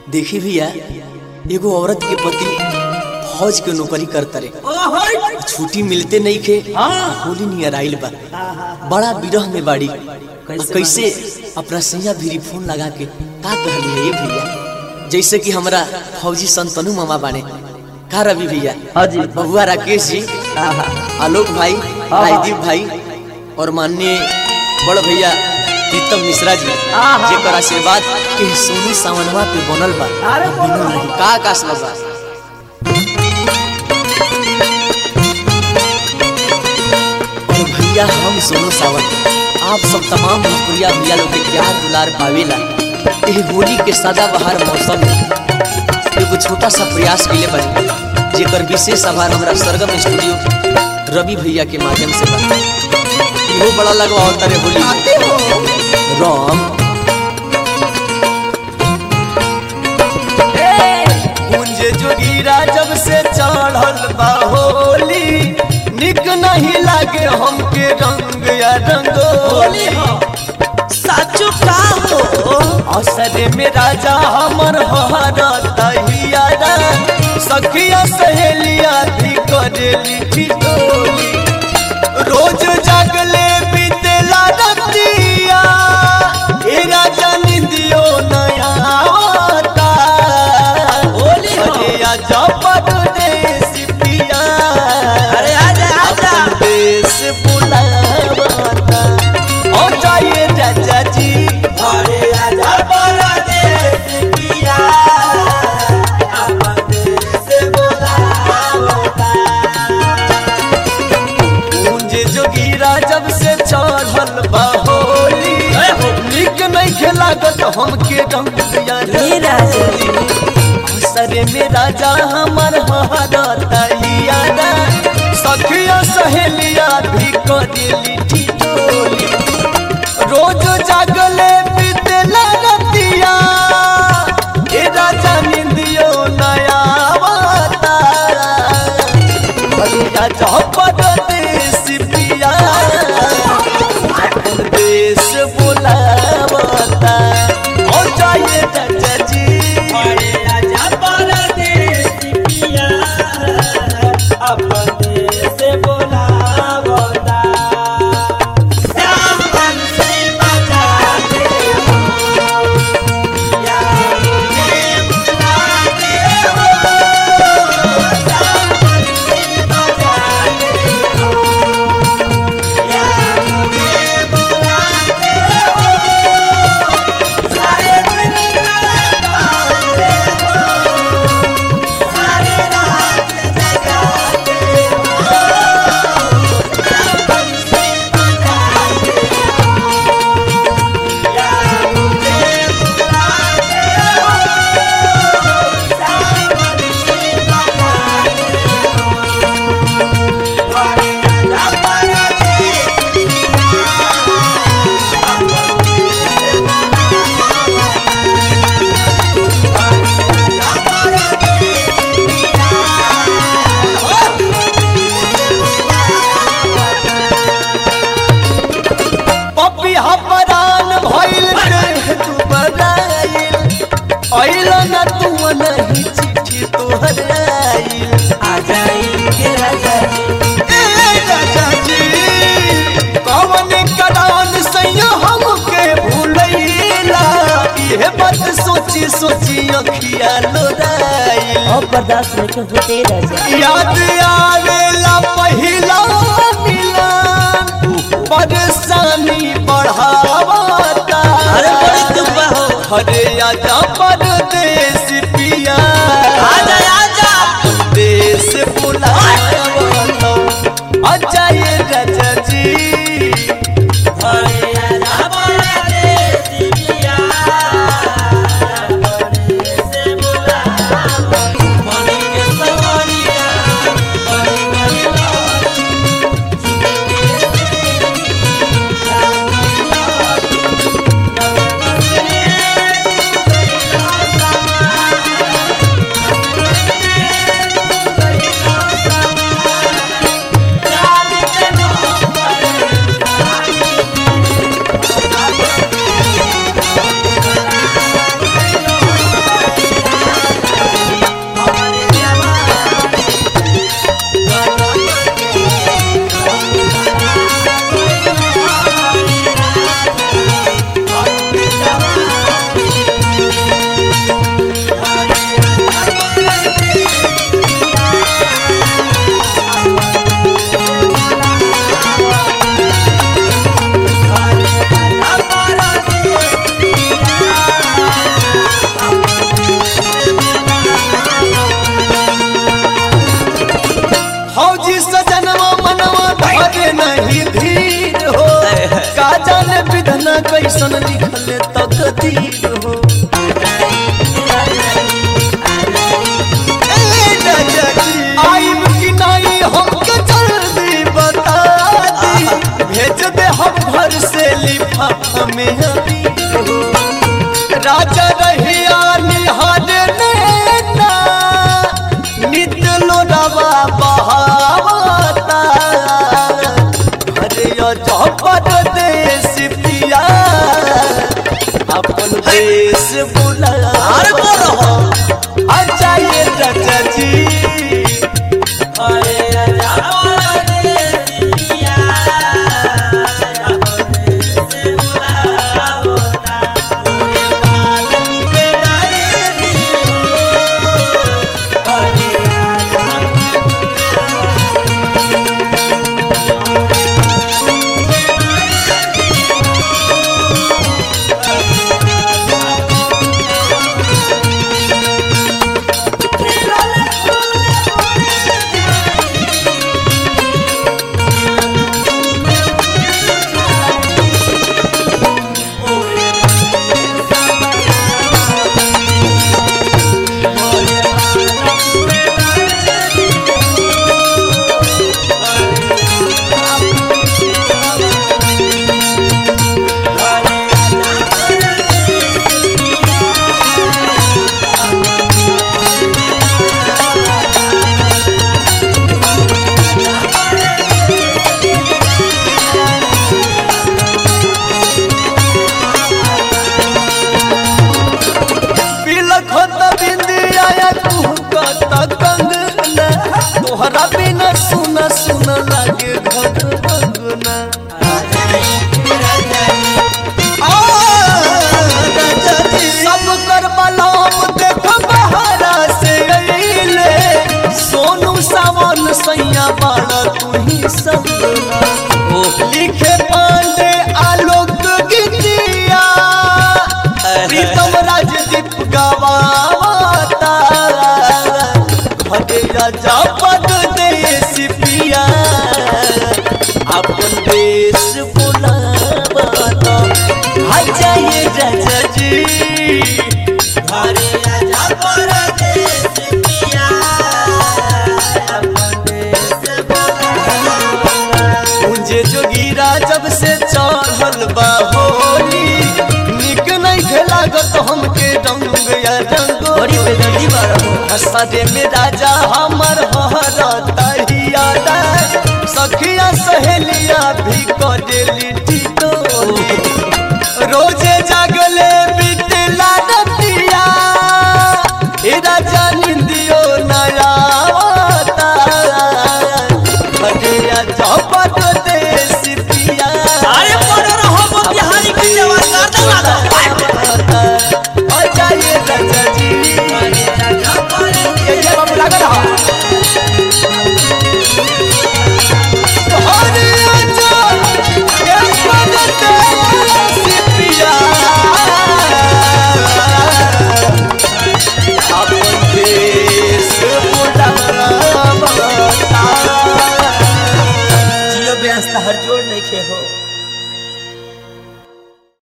देखी भैया एगो औरत के पति फौज के नौकरी करता रे छुट्टी मिलते नहीं खे होली नियर आइल बा बड़ा विरह में बाड़ी कैसे, कैसे अपना सैया भीरी फोन लगा के का कहली है ये भैया जैसे कि हमरा फौजी संतनु मामा बाने का रवि भैया हाँ जी। बबुआ राकेश जी आलोक भाई हाँ। राजदीप भाई और माननीय बड़ भैया प्रीतम मिश्रा जी आहा। जेकर आशीर्वाद के सोनी सावनवा पे बनल बा अरे बनल रही का आकाश बा और भैया हम सोनू सावन आप सब तमाम भोजपुरिया भैया लोग के प्यार दुलार पावेला एह होली के सदा बहार मौसम में एगो छोटा सा प्रयास के लिए बने जेकर विशेष आभार हमरा सरगम स्टूडियो रवि भैया के माध्यम से बा इहो बड़ा लगवा होता रे होली में। राम कुंज जोगीरा जब से चढ़ल बा होली निक नहीं लागे हमके रंग या रंगोली साचु का हो असरे में राजा हमर हरता हियारा सखिया सहेलिया भी करेली ठिठोली रोज जागले बीतेला रतिया ए राजा निंदियो नया आवता होली अरे आजा परदेश पिया अरे आजा, आजा। अपन देश बुलावता ओ जाइए राजा जी अरे आजा परदेश पिया अपन देश बुलावता पूंज जोगीरा जब से चढ़ल बा होली निक नहीं खेलागत हमके रंग दिया ये राजा जी। असरे में राजा हमर हरता हियारा सखिया सहेलिया भी करेली ठिठोली रोज जागले बीतेला रतिया ए राजा निंदियो नया आवता भैया चौपट देश पिया अपन देश बुलावता ओ जाइए चाचा जी अरे राजा परदेश पिया अपन देश बुलावता सावन से बचा दे हो या मुझे बुला दे हो सावन से बचा दे हो या मुझे बुला दे हो सारे दिन लगाते हो सारे रात जगाते हो सावन से बचा दे हो या मुझे बुला दे हो सावन से बचा पपी हपरान भइल देह तू बराइल अइल न तू नहीं चिट्ठी तोहर आइल आ जाएंगे राजा जी ए राजा जी कौन करान सैया हमके भूलैला इहे बात सोची सोची अखिया लोराइल अब बर्दाश्त नहीं होते राजा याद आवेला पहिला मिलन परेशानी बढ़ावता अरे बड़ी दुख बा हो। अरे आजा परदेश पिया आजा, आजा। देश बुलावता आजा ये राजा जी अरे आजा परदेश पिया परदेश बुलावता मनी के सवरिया मनी मनी जाना कैसन लिखल तकदीर हो ए राजा जी, आइब कि नहीं हमके जल्दी बता दी भेज दे हम घर से लिफाफा में अभी हो राजा रहिया निहारे नैना नित्य लोरावा बहावता अरे अजबर देश पिया अपन देश बुला अरे बोलो। अच्छा ये चाचा जी अरे राजा परदेसिया अपने से बुलावता पूरे बालन पे डाले दियो अरे राजा पिलक होत बिंदिया तू कत कंगना तोहरा बिना सुन सुन लागे घट भगना सब कर बलाम देख बहारा से अइले सोनू सावन सैया बाड़ा तू ही सब लिखे पांडे आलोक गीतिया प्रीतम राजदीप गवाता घरे राजा पद देश पिया अपन देश बुलावता अच्छा ये राजा जी अरे राजा परदेसिया अपने से बुलावता मुझे जोगीरा जब से चढ़ल बा होली निक नहीं खेलागत हमके रंग या बड़ी रंगोली बेदर्दी बाड़ा हो हसरे में राजा हमर हरता हियादा सखिया सहेलिया भी करेली